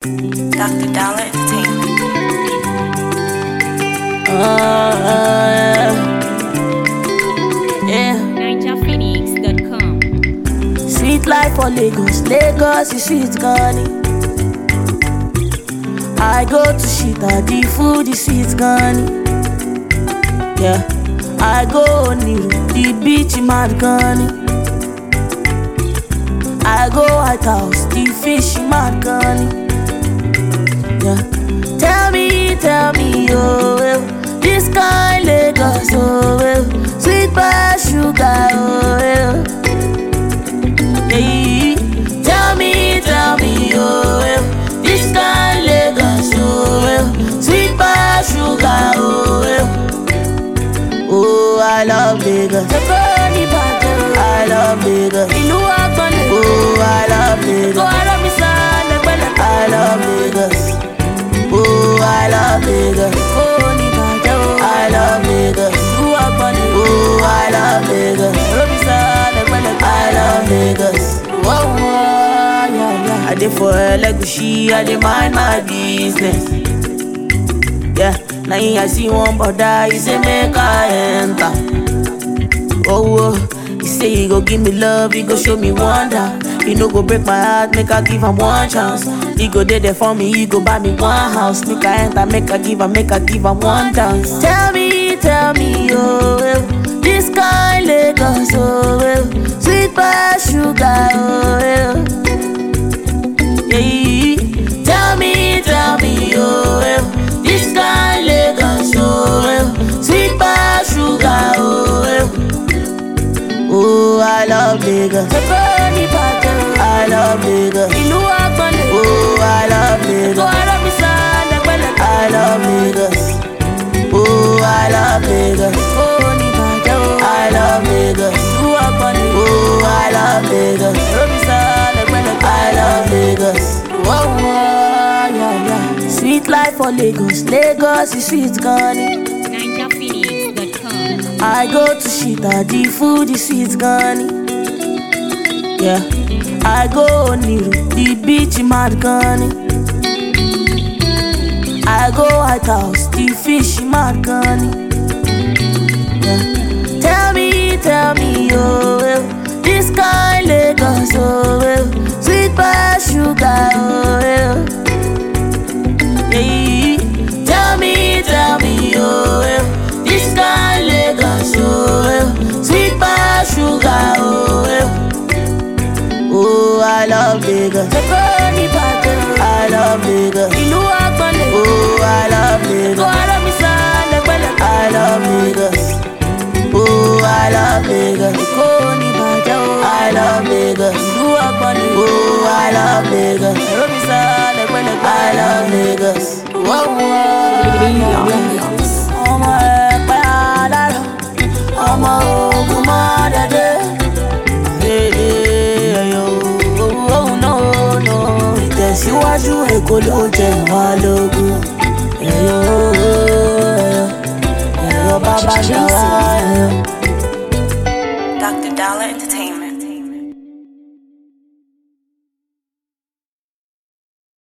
Dr. Dollar Entertainment. Uh, yeah. NigerPhoenix.com. Sweet life for Lagos, Lagos is sweet gani. I go to Shita, the food is sweet gani. Yeah, I go Oniru, the beach mad gani. I go White House, the fish mad gani. Yeah, tell me, tell me, oh, well, this kind Lagos, oh, well, sweet by sugar, oh, well. Hey, tell me, tell me, oh, well, this kind Lagos, oh, well, sweet by sugar, oh, well. Oh, I love Lagos. I love Lagos. Ìlú àgbọ̀nlẹ̀. Oh, I love Lagos. Kó ara mi sá lẹ́gbẹ̀lẹ́gbẹ̀. I love Lagos. Oh, I love Lagos. Kó ní bàjẹ́ o. I love Lagos. Ìlú àgbọ̀nlẹ̀. Oh, I love Lagos. Kó mi sá lẹ́gbẹ̀lẹ́gbẹ̀. I love Lagos. Whoa, whoa, yeah, yeah. I dey for Elegushi, I dey mind my business. Yeah, now I see one brother, he say make I enter. Oh, oh, he say he go give me love, he go show me wonder. He no go break my heart, make I give him one chance. He go dey there for me, he go buy me one house. Make I enter, make I give him, make I give him one dance. Tell me, tell me, oh, well, this kind Lagos, oh, well, sweet by sugar, oh, well. Yeah, tell me, tell me, oh, well, this kind Lagos, oh, well, sweet by sugar, oh, well. Oh, I love Lagos. I love Lagos. Ìlú àgbọ̀nlẹ̀. Oh, I love Lagos. Kó ara mi sá lẹ́gbẹ̀lẹ́gbẹ̀. I love Lagos. Oh, I love Lagos. Kó ní bàjẹ́ o. I love Lagos. Ìlú àgbọ̀nlẹ̀. Oh, I love Lagos. Kó mi sá lẹ́gbẹ̀lẹ́gbẹ̀. I love Lagos. Whoa, whoa, yeah, yeah. Sweet life for Lagos. Lagos is sweet gani. NigerPhoenix.com. I go to Shita, the food is sweet gani. Yeah, I go Oniru, the beach mad gani. I go White House, the fish mad gani. Yeah, tell me, tell me, oh, well, this kind Lagos, oh, well, sweet by sugar, oh, well. Hey, tell me, tell me, oh, well, this kind Lagos, oh, well, sweet by sugar, oh, well. Oh, I love Lagos. I love Lagos. Ìlú àgbọ̀nlẹ̀. Oh, I love Lagos. Kó ara mi sá lẹ́gbẹ̀lẹ́gbẹ̀. I love Lagos. Oh, I love Lagos. Kó ní bàjẹ́ o. I love Lagos. Ìlú àgbọ̀nlẹ̀. Oh, I love Lagos. Kó mi sá lẹ́gbẹ̀lẹ́gbẹ̀. I love Lagos. Whoa, whoa. Ọmọ ẹ̀pẹ́ alárọ̀, ọmọ ogun mọ́ dẹ́dẹ́. ìtẹ̀síwájú èkó ló jẹ wá lógún ẹ̀yọ́ ẹ̀yọ́ bàbá ṣàwá